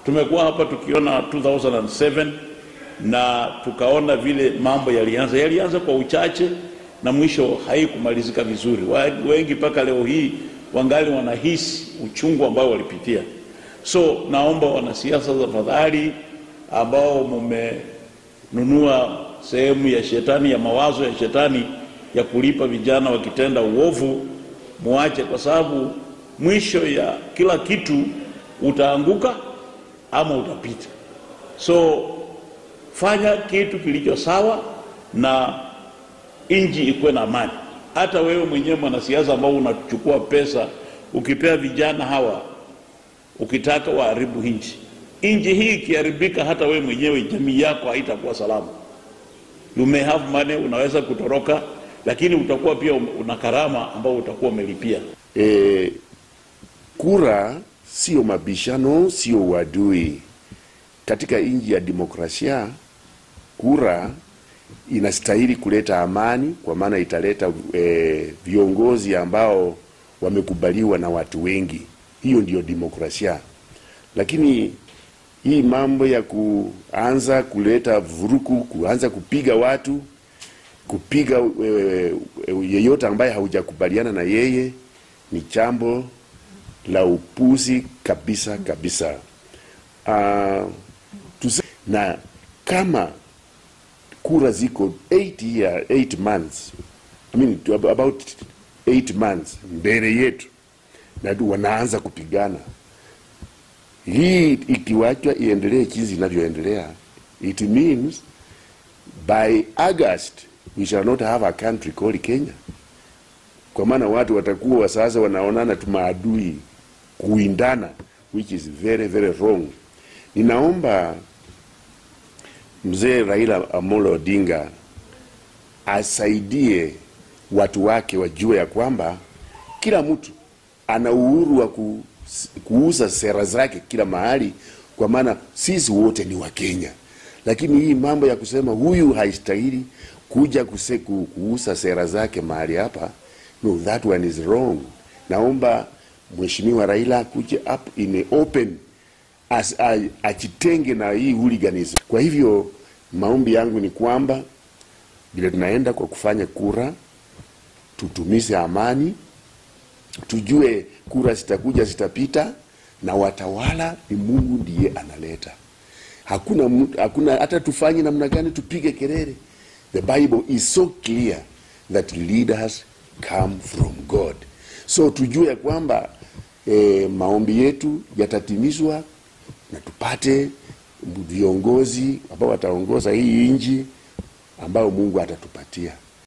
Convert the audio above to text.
Tumekuwa hapa tukiona 2007 na tukaona vile mambo yalianza, yalianza kwa uchache na mwisho haikumalizika vizuri. Wengi mpaka leo hii wangali wanahisi uchungu ambao walipitia. So naomba wanasiasa, tafadhali, ambao mumenunua sehemu ya shetani ya mawazo ya shetani ya kulipa vijana wakitenda uovu, muache, kwa sababu mwisho ya kila kitu utaanguka ama utapita. So fanya kitu kilicho sawa na nchi ikuwe na amani. Hata wewe mwenyewe mwanasiasa ambao unachukua pesa ukipea vijana hawa, ukitaka waharibu nchi, nchi hii ikiharibika, hata wewe mwenyewe jamii yako haitakuwa salama. You may have money, unaweza kutoroka, lakini utakuwa pia una karama ambao utakuwa umelipia. E, kura sio mabishano, sio uadui. Katika nchi ya demokrasia, kura inastahili kuleta amani, kwa maana italeta e, viongozi ambao wamekubaliwa na watu wengi. Hiyo ndiyo demokrasia. Lakini hii mambo ya kuanza kuleta vuruku, kuanza kupiga watu, kupiga e, e, yeyote ambaye haujakubaliana na yeye ni jambo la upuzi kabisa kabisa. Uh, tuse, na kama kura ziko 8 year, 8 months I mean, about 8 months mbele yetu na wanaanza kupigana, hii ikiwachwa iendelee jinsi inavyoendelea, it means by August we shall not have a country called Kenya, kwa maana watu watakuwa sasa wanaonana tu maadui kuindana, which is very very wrong. Ninaomba mzee Raila Amolo Odinga asaidie watu wake wajue ya kwamba kila mtu ana uhuru wa ku, kuuza sera zake kila mahali, kwa maana sisi wote ni Wakenya. Lakini hii mambo ya kusema huyu haistahili kuja kuse, ku, kuuza sera zake mahali hapa, no, that one is wrong. Naomba Mheshimiwa Raila akuje up in a open as, ajitenge na hii hooliganism. Kwa hivyo maombi yangu ni kwamba vile tunaenda kwa kufanya kura, tutumize amani, tujue kura zitakuja zitapita, na watawala ni Mungu ndiye analeta. Hakuna, hakuna hata tufanye namna gani, tupige kelele. The Bible is so clear that leaders come from God. So tujue kwamba eh, maombi yetu yatatimizwa na tupate viongozi ambao wataongoza hii nchi ambao Mungu atatupatia.